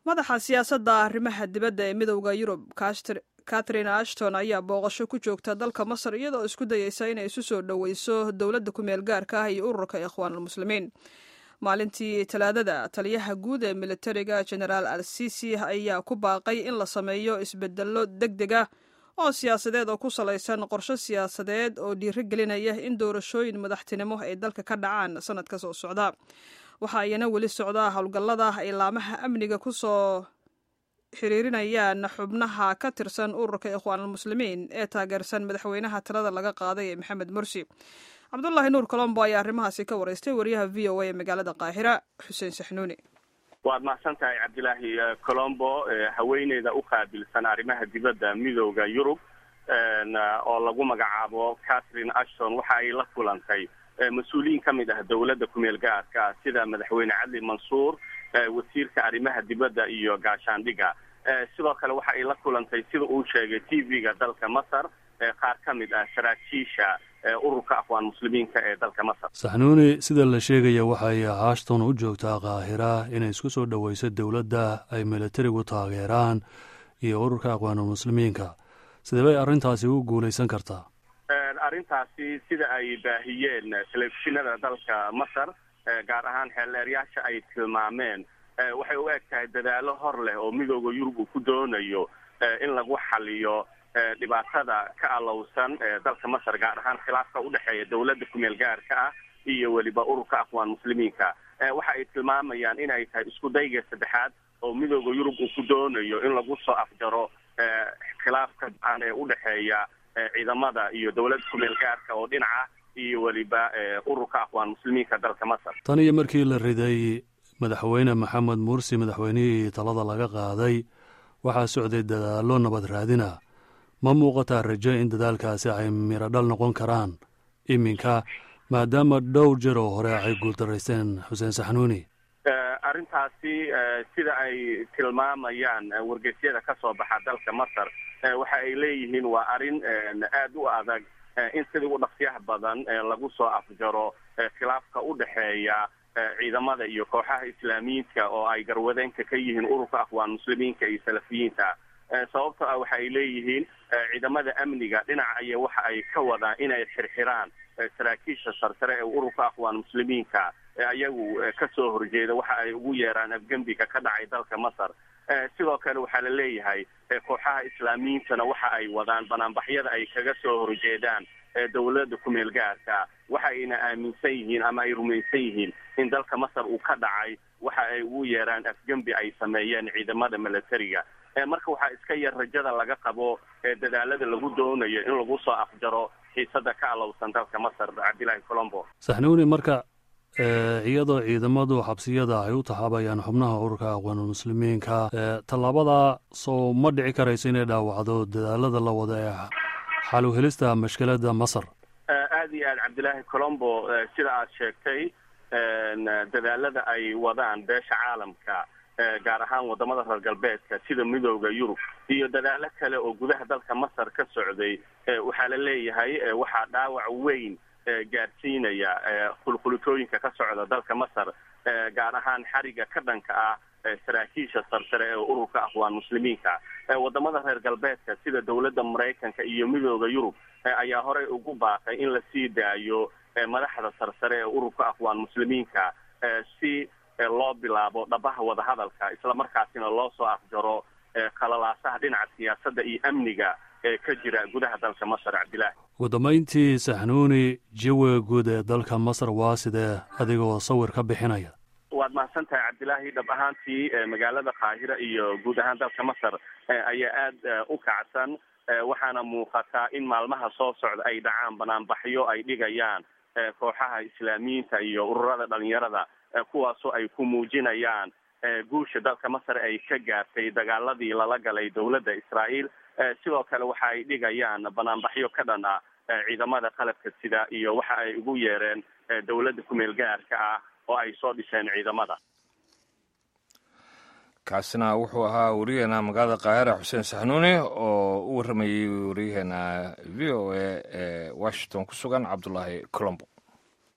madaxa siyaasadda arrimaha dibadda ee midowda yurub catherine ashton ayaa booqasho ku joogta dalka masar iyadoo isku dayeysa inay isu soo dhoweyso dowladda ku-meel gaarka ah iyo ururka ikhwaanulmuslimiin maalintii talaadada taliyaha guud ee militariga genaraal al sisi ayaa ku baaqay in la sameeyo isbedello deg deg ah oo siyaasadeed oo ku salaysan qorshe siyaasadeed oo dhiiro gelinaya in doorashooyin madaxtinimo ay dalka ka dhacaan sanadka soo socda waxa ayana weli socdaa howlgallada ay laamaha amniga ku soo xiriirinayaan xubnaha ka tirsan ururka ikhwaanulmuslimiin ee taageersan madaxweynaha talada laga qaaday ee maxamed mursi cabdulaahi nuur colombo ayaa arrimahaasi ka waraystay wariyaha v o a ee magaalada qaahira xuseen saxnuuni waad mahadsan tahay cabdilaahi colombo haweeneyda u qaabilsan arrimaha dibadda midooda yurub oo lagu magacaabo catherine ashton waxa ay la kulantay mas-uuliyiin ka mid ah dowladda kumeel gaarka sida madaxweyne cadli mansuur wasiirka arrimaha dibadda iyo gaashaandhiga sidoo kale waxa ay la kulantay sida uu sheegay t v-ga dalka masar qaar ka mid ah saraakiisha ururka afwaan muslimiinka ee dalka masar saxnuuni sida la sheegaya waxay ashton u joogtaa kaahira inay isku soo dhoweyso dowladda ay militarigu taageeraan iyo ururka aqwaanulmuslimiinka sidee bay arrintaasi u guulaysan kartaa arrintaasi sida ay baahiyeen telefishinada dalka masar gaar ahaan xeelleeryaasha ay tilmaameen waxay u eg tahay dadaalo hor leh oo midooda yurub uu ku doonayo in lagu xaliyo dhibaatada ka alowsan dalka masar gaar ahaan khilaafka udhexeeya dowladda kumeel gaarka ah iyo weliba ururka aqwaan muslimiinka waxa ay tilmaamayaan in ay tahay isku dayga saddexaad oo midooda yurub uu ku doonayo in lagu soo afjaro khilaafka aan ee udhexeeya ciidamada iyo dowladda kumeel gaarka oo dhinaca iyo weliba ururka aqwaan muslimiinka dalka masar tan iyo markii la riday madaxweyne maxamed mursi madaxweynihii talada laga qaaday waxaa socday dadaallo nabad raadina ma muuqataa rajo in dadaalkaasi ay miradhal noqon karaan iminka maadaama dhowr jeer oo hore ay guuldaraysteen xuseen saxnuuni arrintaasi sida ay tilmaamayaan wargeysyada ka soo baxa dalka masar waxa ay leeyihiin waa arrin aad u adag in sidii u dhaqsyaha badan lagu soo afjaro khilaafka u dhexeeya ciidamada iyo kooxaha islaamiyiinka oo ay garwadeenka ka yihiin ururka afwaan muslimiinka iyo salafiyiinta sababto ah waxa ay leeyihiin ciidamada amniga dhinaca aya waxa ay ka wadaan inay xirxiraan saraakiisha sarsare ee ururka aqwaan muslimiinka ayagu kasoo horjeeda waxa ay ugu yeeraan afgembiga ka dhacay dalka masar sidoo kale waxaa la leeyahay kooxaha islaamiyiintana waxa ay wadaan banaanbaxyada ay kaga soo horjeedaan dowladda kumeel gaarka waxa ayna aaminsan yihiin ama ay rumaysan yihiin in dalka masar uu ka dhacay waxa ay ugu yeeraan afgembi ay sameeyeen ciidamada milatariga marka waxaa iska yar rajada laga qabo dadaalada lagu doonayo in lagu soo afjaro xiisada ka alowsan dalka masar cabdilaahi colombo saxnuuni marka iyadoo ciidamadu xabsiyada ay u taxaabayaan xubnaha ururka aqwaanulmuslimiinka tallaabada soo ma dhici karayso inay dhaawacdo dadaalada la wada ee xal uhelista mashkilada masar aad iyo aad cabdilaahi colombo sida aad sheegtay dadaalada ay wadaan beesha caalamka gaar ahaan wadamada reer galbeedka sida midooda yurub iyo dadaalo kale oo gudaha dalka masar ka socday waxaa la leeyahay waxaa dhaawac weyn gaarsiinaya qulqulitooyinka ka socda dalka masar gaar ahaan xariga ka dhanka ah saraakiisha sarsare ee ururka aqwaan muslimiinka wadamada reer galbeedka sida dowladda maraykanka iyo midooda yurub ayaa horey ugu baaqay in la sii daayo madaxda sarsare ee ururka aqwaan muslimiinka si loo bilaabo dhabaha wadahadalka islamarkaasina loo soo afjaro khalalaasaha dhinaca siyaasadda iyo amniga ee ka jira gudaha dalka masar cabdilaahi ugu dambayntii saxnuuni jawiga guud ee dalka masar waa sidee adigoo sawir ka bixinaya waad mahadsan tahay cabdilaahi dhab ahaantii magaalada qaahira iyo guud ahaan dalka masar ayaa aada u kacsan waxaana muuqataa in maalmaha soo socda ay dhacaan banaanbaxyo ay dhigayaan kooxaha islaamiyiinta iyo ururada dhalinyarada kuwaasoo ay ku muujinayaan guusha dalka masar ay ka gaartay dagaaladii lala galay dowladda israa'iil sidoo kale waxa ay dhigayaan banaanbaxyo ka dhan ah ciidamada qalabka sida iyo waxa ay ugu yeereen dowladda kumeel gaarka ah oo ay soo dhiseen ciidamada kaasina wuxuu ahaa wariyaheena magaalada kaahira xuseen saxnuuni oo u warramayey wariyaheena v o a ee washington ku sugan cabdulaahi colombo